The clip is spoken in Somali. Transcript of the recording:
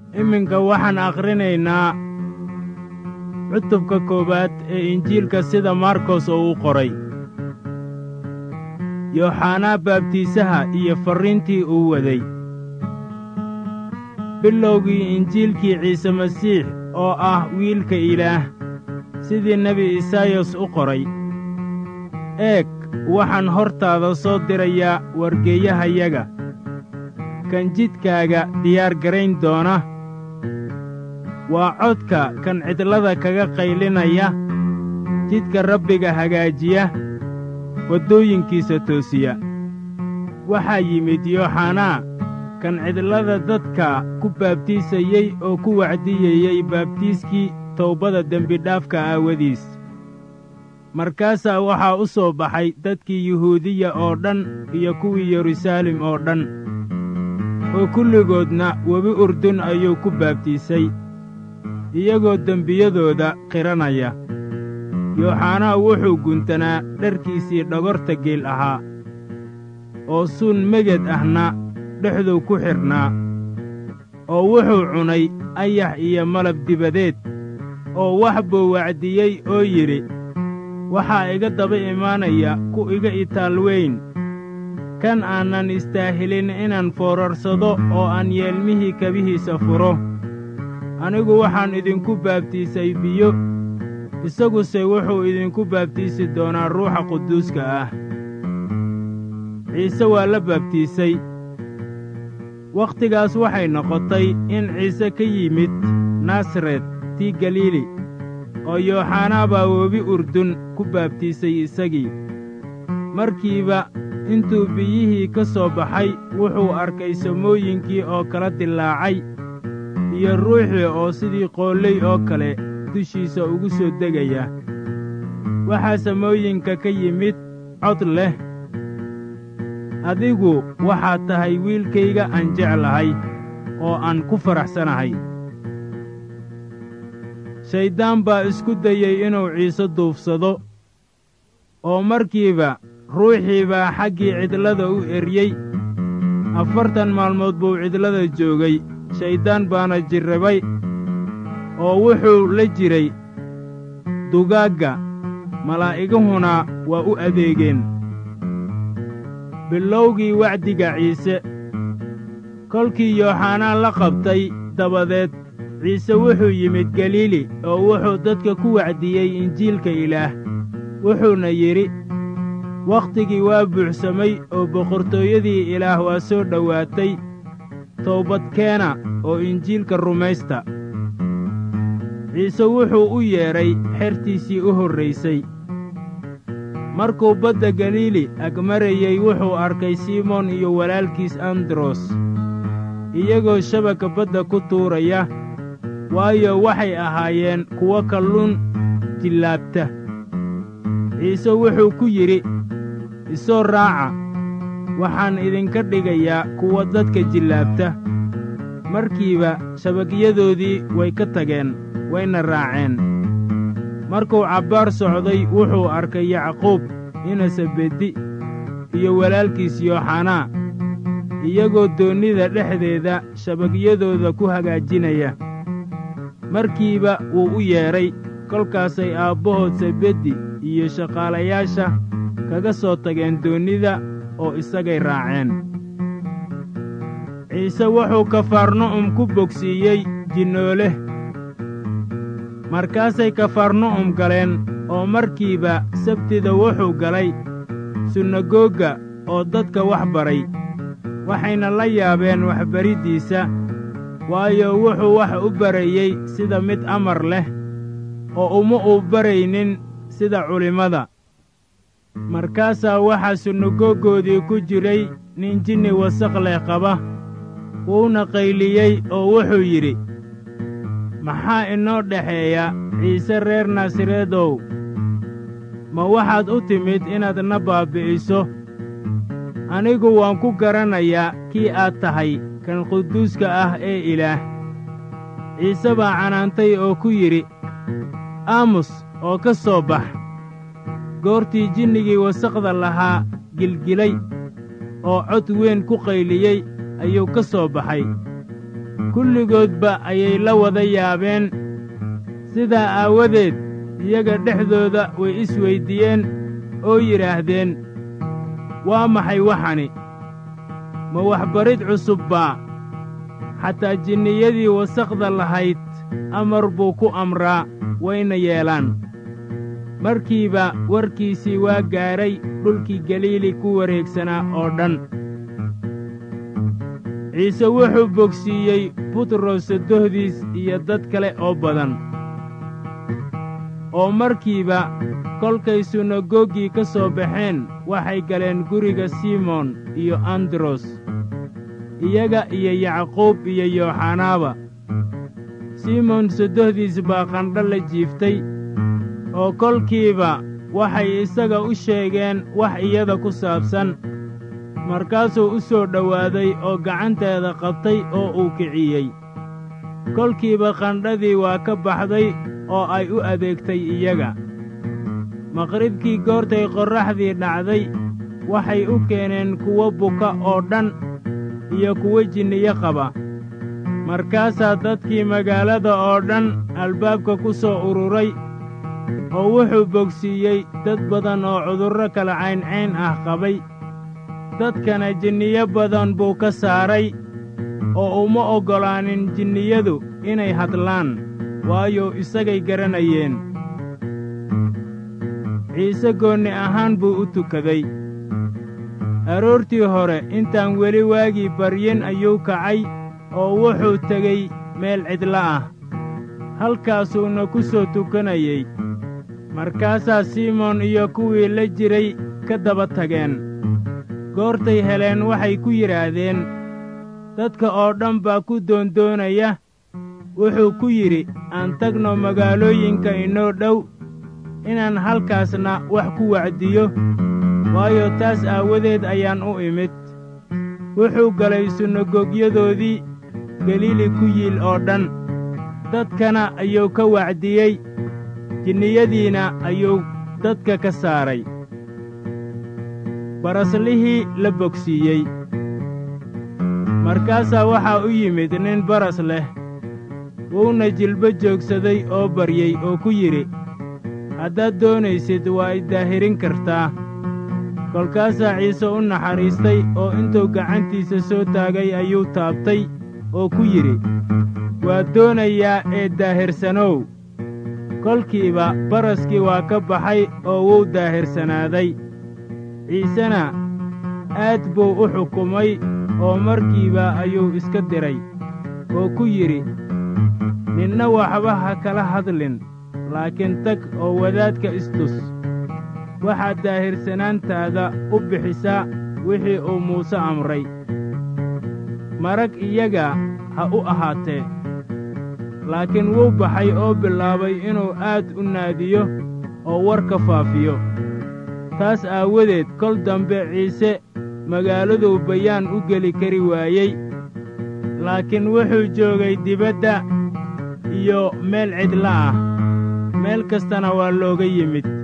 iminka waxaan akhrinaynaa cutubka koowaad ee injiilka sida markos oo u qoray yooxanaa baabtiisaha iyo farriintii uu waday bilowgii injiilkii ciise masiix oo ah wiilka ilaah sidii nebi isaayas u qoray eeg waxaan hortaada soo dirayaa wargeeyahayaga kan jidkaaga diyaar garayn doona waa codka kan cidlada kaga qaylinaya jidka rabbiga hagaajiya waddooyinkiisa toosiya waxaa yimid yooxanaa kan cidlada dadka ku baabtiisayey oo ku wacdiyeyey baabtiiskii towbada dembidhaafka aawadiis markaasaa waxaa u soo baxay dadkii yuhuudiya oo dhan iyo kuwii yeruusaalem oo dhan oo kulligoodna webi urdun ayuu ku baabtiisay iyagoo dembiyadooda qiranaya yooxanaa wuxuu guntanaa dharkiisii dhogorta geel ahaa oo suun meged ahna dhexduu ku xidhnaa oo wuxuu cunay ayax iyo malab dibadeed oo wax buu wacdiyey oo yidhi waxaa iga daba imaanaya ku iga itaal weyn kan aanan istaahilin inaan foorarsado oo aan yeelmihii kabihiisa furo anigu waxaan idinku baabtiisay biyo isaguse wuxuu idinku baabtiisi doonaa ruuxa quduuska ah ciise waa la baabtiisay wakhtigaas waxay noqotay in ciise ka yimid nasaret tii galiili oo yooxanaa baa webi urdun ku baabtiisay isagii markiiba intuu biyihii ka soo baxay wuxuu arkay samooyinkii oo kala dillaacay iyo ruuxii oo sidii qoolley oo kale dushiisa ugu soo degaya waxaa samooyinka ka yimid cod leh adigu waxaad tahay wiilkayga aan jeclahay oo aan ku faraxsanahay shayddaan baa isku dayey inuu ciise duufsado oo markiiba ruuxii baa xaggii cidlada u eryey afartan maalmood buu cidlada joogay shayddaan baana jirrabay oo wuxuu la jiray dugaagga malaa'iguhuna waa u adeegeen bilowgii wacdiga ciise kolkii yooxanaa la qabtay dabadeed ciise wuxuu yimid galiili oo wuxuu dadka ku wacdiyey injiilka ilaah wuxuuna yidhi wakhtigii waa buuxsamay oo boqortooyadii ilaah waa soo dhowaatay toobadkeena oo injiilka rumaysta ciise wuxuu u yeedhay xertiisii u horraysay markuu badda galiili agmarayey wuxuu arkay simoon iyo walaalkiis andros iyagoo shabagga badda ku tuuraya waayo waxay ahaayeen kuwo kalluun jillaabta ciise wuxuu ku yidhi isoo raaca waxaan idinka dhigayaa kuwa dadka jillaabta markiiba shabagyadoodii way ka tageen wayna raaceen markuu cabbaar socday wuxuu arkay yacquub inasabeddi iyo walaalkiis yooxanaa iyagoo doonnida dhexdeeda shabagyadooda ku hagaajinaya markiiba wuu u yeedhay kolkaasay aabbahood sabeddi iyo shaqaalayaasha kaga soo tageen doonnida oo isagay raaceen ciise wuxuu kafarnu'um ku bogsiiyey jinnoole markaasay kafarnu'um galeen oo markiiba sabtida wuxuu galay sunagoogga oo dadka wax baray waxayna la yaabeen waxbariddiisa waayo wuxuu wax u barayey sida mid amar leh oo uma uu baraynin sida culimmada markaasaa waxaa sunagooggoodii ku jiray nin jinni wasaq leh qaba wuuna qayliyey oo wuxuu yidhi maxaa inoo dhexeeya ciise reer naasareedow ma waxaad u timid inaad na baabbi'iso anigu waan ku garanayaa kii aad tahay kan quduuska ah ee ilaah ciise baa canaantay oo ku yidhi aamus oo ka soo bax goortii jinnigii wasaqda lahaa gilgilay oo cod weyn ku qayliyey ayuu ka soo baxay kulligoodba ayay la wada yaabeen sidaa aawadeed iyaga dhexdooda way isweyddiiyeen oo yidhaahdeen waa maxay waxani ma waxbarid cusub baa xataa jinniyadii wasakhda lahayd amar buu ku amraa wayna yeelaan markiiba warkiisii waa gaadhay dhulkii galiili ku wareegsanaa oo dhan ciise wuxuu bogsiiyey butros sodohdiis iyo dad kale oo badan oo markiiba kolkay sunagoggii ka soo baxeen waxay galeen guriga simoon iyo andros iyaga iyo yacquub iyo yooxanaaba simoon sodohdiis baa qandho la jiiftay oo kolkiiba waxay isaga u sheegeen wax iyada ku saabsan markaasuu u soo dhowaaday oo gacanteeda qabtay oo uu kiciyey kolkiiba qandhadii waa ka baxday oo ay u adeegtay iyaga maqribkii goortay qorraxdii dhacday waxay u keeneen kuwo buka oo dhan iyo kuwo jinniyo qaba markaasaa dadkii magaalada oo dhan albaabka ku soo ururay oo wuxuu bogsiiyey dad badan oo cudurro kala cayncayn ah qabay dadkana jinniyo badan buu ka saaray oo uma oggolaanin jinniyadu inay hadlaan waayo isagay garanayeen ciise goonni ahaan buu u tukaday aroortii hore intaan weli waagii baryin ayuu kacay oo wuxuu tegey meel cidla ah halkaasuuna ku soo tukanayey markaasaa simoon iyo kuwii la jiray ka daba tageen goortay heleen waxay ku yidhaahdeen dadka oo dhan baa ku doondoonaya wuxuu ku yidhi aan tagno magaalooyinka inoo dhow inaan halkaasna wax ku wacdiyo waayo taas aawadeed ayaan u imid wuxuu galay sunagogyadoodii galiili ku yiil oo dhan dadkana ayuu ka wacdiyey jinniyadiina ayuu dadka ka saaray baraslihii la bogsiiyey markaasaa waxaa u yimid nin baras leh wuuna jilbo joogsaday oo baryey oo ku yidhi haddaad doonaysid waa i daahirin kartaa kolkaasaa ciise u naxariistay oo intuu gacantiisa soo taagay ayuu taabtay oo ku yidhi waad doonayaa ee daahirsanow kolkiiba baraskii waa ka baxay oo wuu daahirsanaaday ciisena aad buu u xukumay oo markiiba ayuu iska diray oo ku yidhi ninna waxba ha kala hadlin laakiin tag oo wadaadka istus waxaad daahirsanaantaada u bixisaa wixii uu muuse amray marag iyaga ha u ahaatee laakiin wuu baxay oo bilaabay inuu aad u naadiyo oo warka faafiyo taas aawadeed kol dambe ciise magaaladuu bayaan u geli kari waayey laakiin wuxuu joogay dibadda iyo meel cidla ah meel kastana waa looga yimid